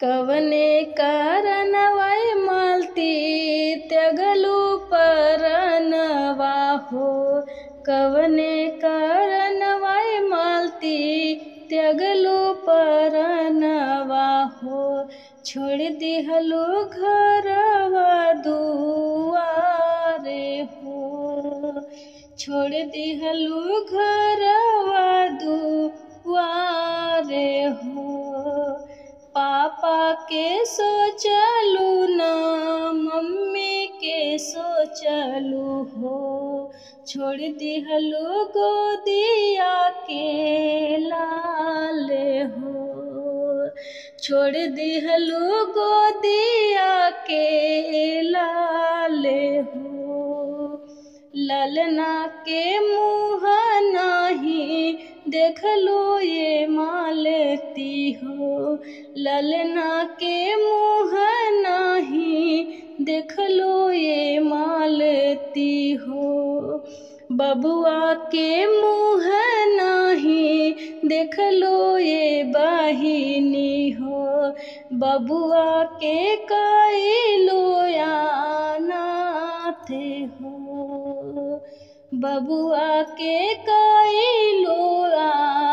कवने कारणवाय मालती त्यगलू परनवा हो कवने कारणवाय मालती त्यगलू परनवा हो छोड़ दिहलू घरवा दुआरे हो छोड़ दिहलू घरवा दुआरे हो पापा के सोचलू न मम्मी के सोचलू हो छोड़ दिहलू गोदिया के लाल हो छोड़ दिहलू गोदिया के लाल हो ललना के मुँह नाही देखलो ये मालती हो ललना के मुँह नाही देखलो ये मालती हो बबुआ के मुँह नाही देखलो ये बहिनी हो बबुआ के कैलो थे हो बबुआ के कैलो